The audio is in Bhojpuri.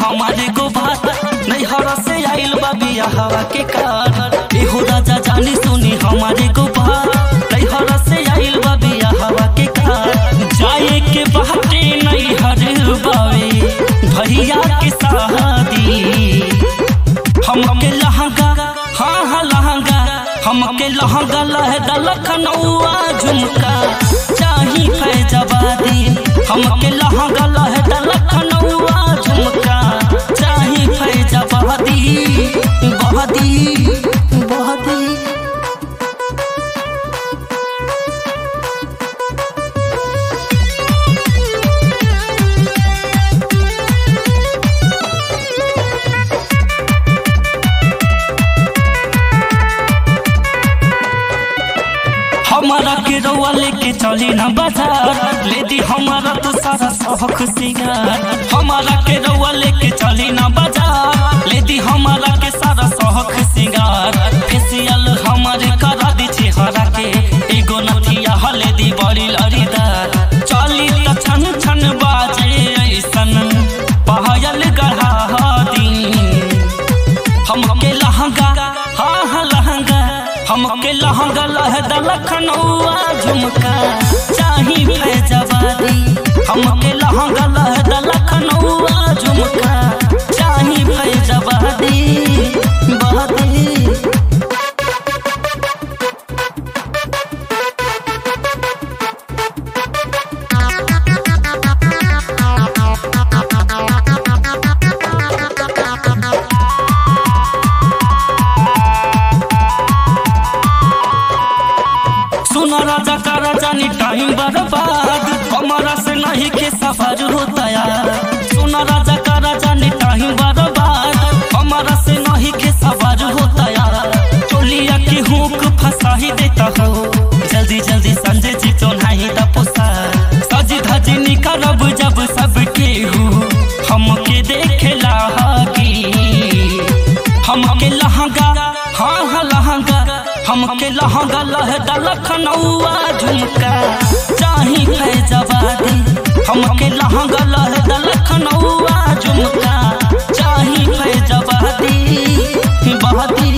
हमारे को बात नैहर से आइल बा बिया हवा के कार एहो राजा जानी सुनी हमारे को बात नैहर से आइल बा बिया हवा के कार जाए के बाटे नैहर बावे भैया के शादी हमके लहंगा हाँ हाँ लहंगा हमके लहंगा लहदा लखनऊआ झुमका चाही फैजवादी हमके लहंगा लहदा लखनऊआ झुमका चाही फैजवादी बहदी बहदी हमारा के रउआ लेके चली ना बाजार ले दी हमारा तो सारा शौक सिंगार हमारा के रउआ लेके चली ना बाजार ले दी हमारा के सारा शौक सिंगार फेसियल हमारे करा दी चेहरा के एगो नथिया हले दी बड़ी लड़ीदार चली त छन छन बाजे ऐसन पायल गढ़ा दी हमके लहंगा हाँ हाँ लहंगा हमके लहंगा लहदा लखनऊआ झुमका चाही फैजवादी हमके लहंगा लहदा लखनऊआ झुमका चाही फैजवादी बहदी सुना राजा का राजा नी टाइम बर्बाद हमारा से नहीं के सफर होता यार सुना राजा का राजा नी टाइम बर्बाद हमारा से नहीं के सफर होता यार चोलिया की हुक फंसा ही देता हो जल्दी जल्दी संजय जी तो नहीं दा पोसा सजी धजी निकलब जब सबके हूँ हमके देखेला की हमके लहंगा हाँ हाँ लहंगा हमके लहंगा लहदा लखनऊआ झुमका चाही फैजवादी हमके लहंगा लहदा लखनऊआ झुमका चाही फैजवादी बहदी